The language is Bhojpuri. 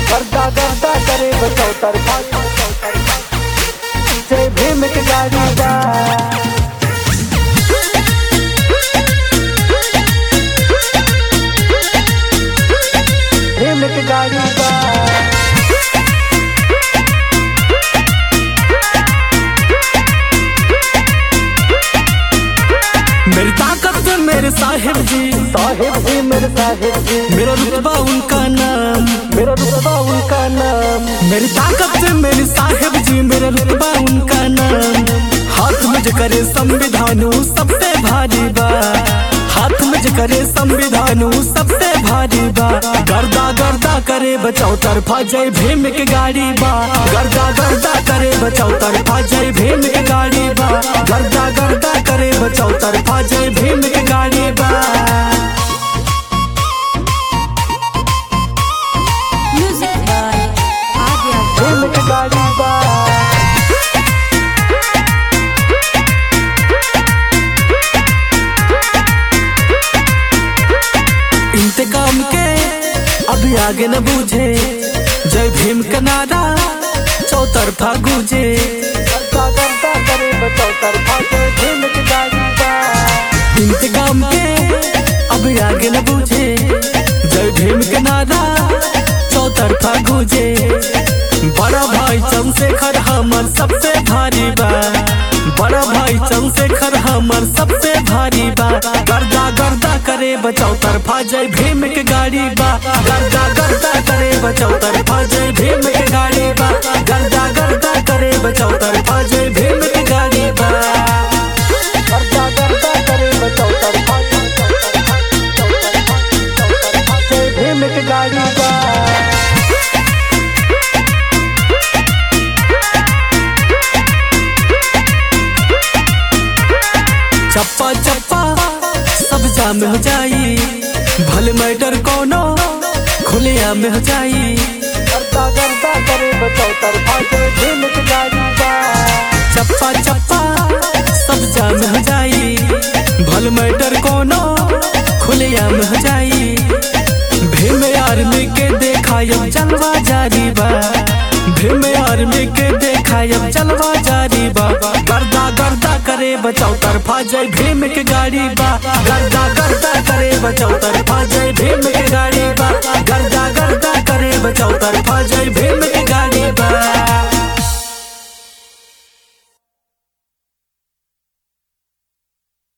गर्दा गर्दा करे बचाओ तरफा जय भीम के गाड़ी बा भीम के गाड़ी बा मेरी ताकत मेरे साहिब जी साहिब जी मेरे साहिब जी मेरा रुतबा उनका नाम मेरा रुतबा उनका नाम मेरी ताकत मेरे साहिब जी मेरा रुतबा उनका नाम हाथ में जो करे संविधान ऊ सबसे भारी बा हाथ में जो करे संविधान ऊ सबसे भारी बा गर्दा गर्दा करे बचाओ तरफा जय भीम के गाड़ी बा गर्दा गर्दा करे बचाओ तरफा जय भीम के गाड़ी बा गर्दा गर्दा करे बचाओ तरफा जय भीम के गाड़ी बा Music by Adya भीम के गाड़ी बा इंतकाम के अभी आगे न बूझे जय भीम का नारा चौतरफा गूंजे गर्दा गर्दा करे बचाओ तरफा जय भीम के गाड़ी बा इंतकाम के अभी आगे न बूझे जय भीम का नारा चौतरफा गूंजे बड़ा भाई चंद्रशेखर हमर सबसे भारी बा बड़ा भाई चंद्रशेखर हमर सबसे भारी बा गर्दा गर्दा करे बचाओ तरफा जय भीम के गाड़ी बा गर्दा गर्दा करे बचाओ तरफा जय भीम के गाड़ी बा गर्दा गर्दा करे बचाओ तरफा जय भीम के गाड़ी बा गर्दा गर्दा करे बचाओ तरफा जय भीम के गाड़ी बा चप्पा चप्पा सब जाम हो जाई भले मैटर कोनो खुलिया में हो जाई गर्दा गर्दा करे बचाओ तरफा जय भीम के गाड़ी बा चप्पा चप्पा सब जाम हो जाई भले मैटर कोनो खुलिया में हो जाई भीम आर्मी के देखायब जलवा जारी बा भीम आर्मी के देखायब जलवा जारी बा गर्दा गर्दा करे बचाओ तरफा जय भीम के गाड़ी बा गर्दा गर्दा करे बचाओ तरफा जय भीम के गाड़ी बा गर्दा गर्दा करे बचाओ तरफा जय भीम के